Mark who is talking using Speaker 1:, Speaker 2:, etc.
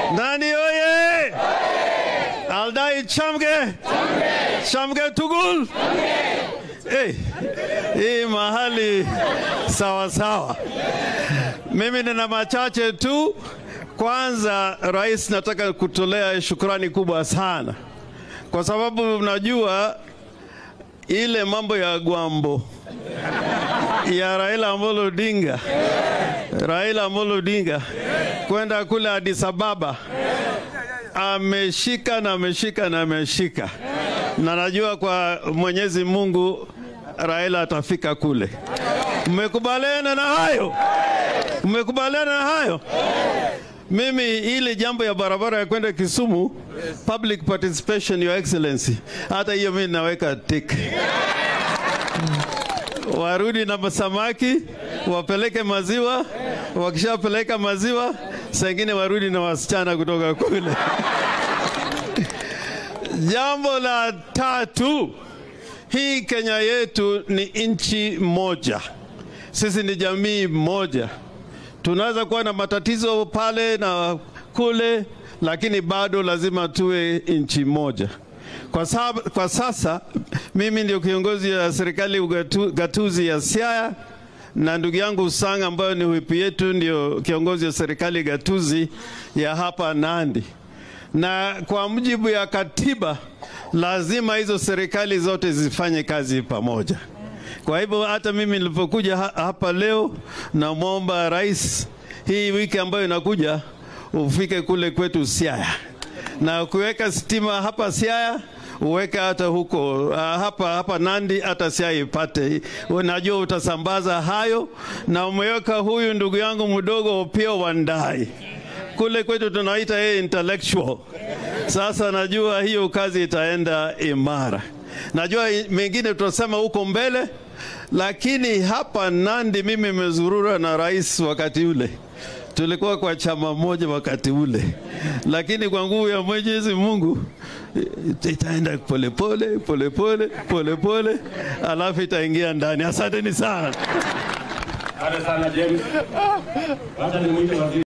Speaker 1: Nani oye! Aldai chamge! Chamge tugul! Hey, hii mahali sawa sawa. Mimi nina machache tu. Kwanza, rais, nataka kutolea shukrani kubwa sana kwa sababu unajua ile mambo ya Gwambo ya Raila Amolo Odinga, Raila Amolo Odinga kwenda kule Addis Ababa, ameshika na ameshika na ameshika, na najua kwa Mwenyezi Mungu Raila atafika kule. Mmekubaliana na hayo? Mmekubaliana na hayo? Mimi ile jambo ya barabara ya kwenda Kisumu, public participation, your excellency, hata hiyo mimi naweka tick. Warudi na samaki, wapeleke maziwa, wakishapeleka maziwa, sengine warudi na wasichana kutoka kule. Jambo la tatu, hii Kenya yetu ni nchi moja, sisi ni jamii moja tunaweza kuwa na matatizo pale na kule, lakini bado lazima tuwe nchi moja. Kwa, sab, kwa sasa mimi ndio kiongozi wa serikali ugatu, gatuzi ya Siaya na ndugu yangu Usanga ambayo ni whip yetu ndio kiongozi wa serikali gatuzi ya hapa Nandi, na kwa mujibu ya katiba lazima hizo serikali zote zifanye kazi pamoja. Kwa hivyo hata mimi nilipokuja hapa leo, namwomba rais, hii wiki ambayo inakuja ufike kule kwetu Siaya na kuweka stima hapa Siaya uweke hata huko uh, hapa hapa Nandi hata Siaya ipate. Unajua utasambaza hayo, na umeweka huyu ndugu yangu mdogo Opiyo Wandayi kule kwetu tunaita yeye intellectual. Sasa najua hiyo kazi itaenda imara. Najua mengine tutasema huko mbele, lakini hapa Nandi mimi nimezurura na rais wakati ule tulikuwa kwa chama moja wakati ule, lakini kwa nguvu ya Mwenyezi Mungu itaenda polepole polepole polepole, alafu itaingia ndani. Asanteni sana.
Speaker 2: Asante sana James. Wacha nimwite waziri